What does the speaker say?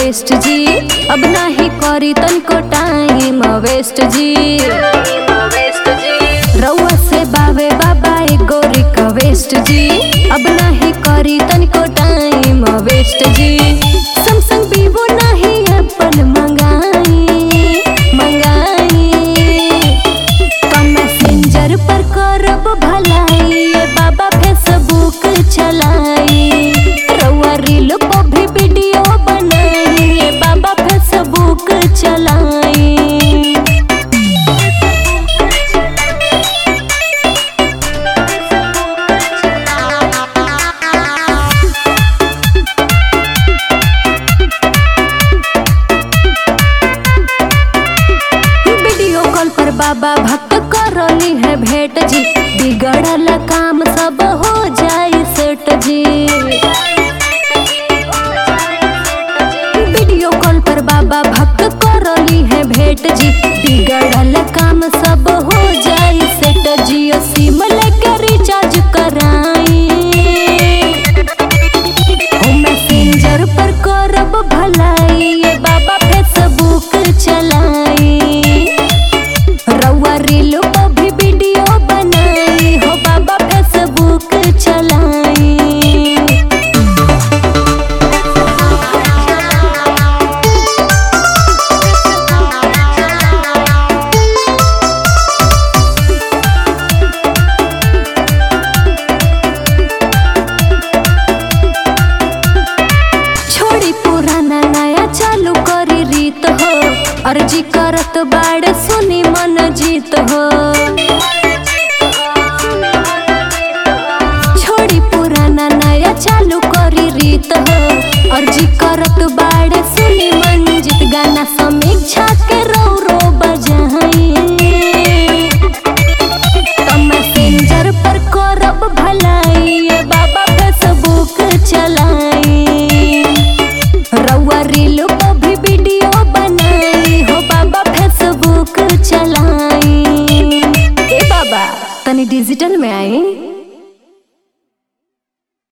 waste जी अब नाही करी तनको टाइम वेस्ट जी रउआ से बावे बाबा एगो रिक्वेस्ट जी अब नाही करी तनको टाइम वेस्ट जी सैमसंग वीवो नाही एप्पल मंगाई मंगाई का मैसेंजर पर करब भलाई ये बाबा फेसबुक चलाई रउआ रील पर भी वीडियो बनाई ये बाबा फेसबुक चलाई वीडियो कॉल पर बाबा भक्त करली है भेंट जी बिगड़ल काम सब हो जाई सेट जी वीडियो कॉल पर बाबा भक्त करली है भेंट जी बिगड़ल काम सब हो जाई सेट जियो सिम लेके रिचार्ज कराई ओ मैसेंजर पर करब भलाई ये बाबा फेसबुक चलाई रउआ रील पर भी वीडियो बनाई हो बाबा फेसबुक चलाई छोड़ी पुराना नया चालू करी रीत हो अर्जी करत बाड़े सुनी मन जीत हो छोड़ी पुराना नया चालू करी रीत हो अर्जी करत बाड़े सुनी मन